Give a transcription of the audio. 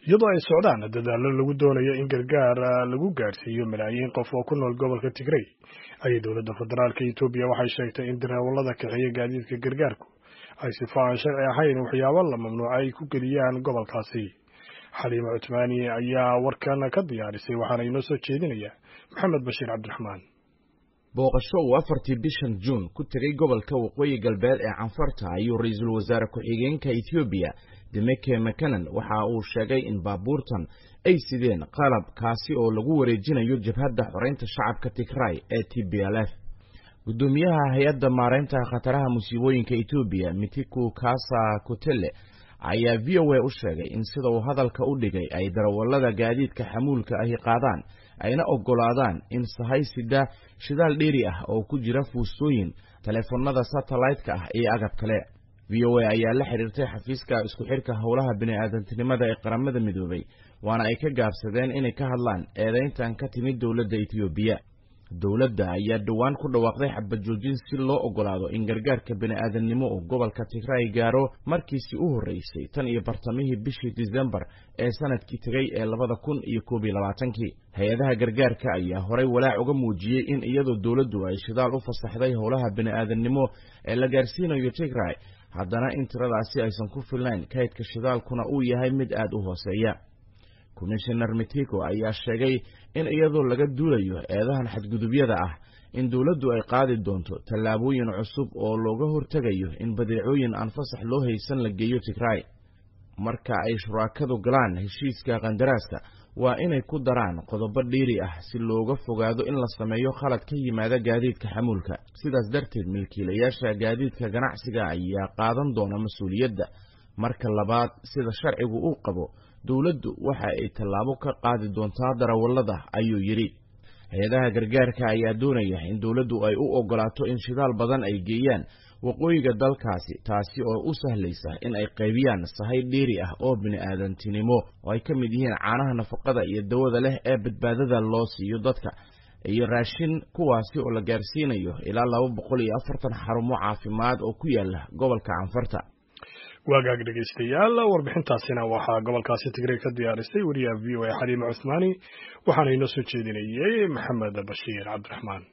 iyadoo ay socdaan dadaallo lagu doonayo in gargaar lagu gaadhsiiyo malaayiin qof oo ku nool gobolka tigrey ayay dowladda federaalka etoobiya waxay sheegtay in darawallada kaxeeya gaadiidka gargaarku ay sifa aan sharci ahayn waxyaabo la mamnuuca ay ku geliyaan gobolkaasi xaliima cutmaani ayaa warkan ka diyaarisay waxaana inoo soo jeedinaya maxamed bashiir cabdiraxmaan booqasho uu afartii bishan juun ku tegay gobolka waqooyi galbeed ee canfarta ayuu ra-iisul wasaare ku-xigeenka ethoobiya demeke makanan waxa uu sheegay in baabuurtan ay sideen qalab kaasi oo lagu wareejinayo jabhadda xoreynta shacabka tigray ee t b l f guddoomiyaha hay-adda maareynta khataraha musiibooyinka etoobiya mitiku kasa kutele ayaa v o a u sheegay in sida uu hadalka u dhigay ay darawallada gaadiidka xamuulka ahi qaadaan ayna oggolaadaan in sahaysida shidaal dheeri ah oo ku jira fuustooyin taleefanada satellaytka ah iyo agab kale v o a ayaa la xidhiirtay xafiiska isku xidhka howlaha bini-aadantinimada ee qaramada midoobay waana ay ka gaabsadeen inay ka hadlaan eedayntan ka timid dowladda etoobiya dowladda ayaa dhowaan ku dhawaaqday xabajoojin si loo oggolaado in gargaarka bini-aadannimo uu gobolka tigray gaaro markiisii u horreysay tan iyo bartamihii bishii disembar ee sanadkii tegay ee labada kun iyo koob iyo labaatankii hay-adaha gargaarka ayaa horay walaac uga muujiyey in iyadoo dowladdu ay shidaal u fasaxday howlaha bini-aadannimo ee la gaarsiinayo tigray haddana in tiradaasi aysan ku filnayn kaydka shidaalkuna uu yahay mid aad u hooseeya komishinar mitiko ayaa sheegay in iyadoo laga duulayo eedahan xadgudubyada ah in dowladdu ay qaadi doonto tallaabooyin cusub oo looga hortegayo in badeecooyin aan fasax loo haysan la geeyo tigray marka ay shuraakadu galaan heshiiska kandaraaska waa inay ku daraan qodobo dhiiri ah si looga fogaado in la sameeyo khalad ka yimaada gaadiidka xamuulka sidaas darteed milkiilayaasha gaadiidka ganacsiga ayaa qaadan doona mas-uuliyadda marka labaad sida sharcigu uu qabo dowladdu waxa ay tallaabo ka qaadi doontaa darawallada ayuu yidhi hay-adaha gargaarka ayaa doonaya in dowladdu ay u oggolaato in shidaal badan ay geeyaan waqooyiga dalkaasi taasi oo u sahlaysa in ay qaybiyaan sahay dheeri ah oo bini-aadantinimo oo ay ka mid yihiin caanaha nafaqada iyo dawada leh ee badbaadada loo siiyo dadka iyo raashin kuwaasi oo la gaarsiinayo ilaa laba boqol iyo afartan xarumo caafimaad oo ku yaala gobolka canfarta waagaag dhegaystayaal warbixintaasina waxaa gobolkaasi tigray ka diyaarisay wariyaha v o a xaliima cuthmaani waxaana inoo soo jeedinayey maxamed bashiir cabdiraxmaan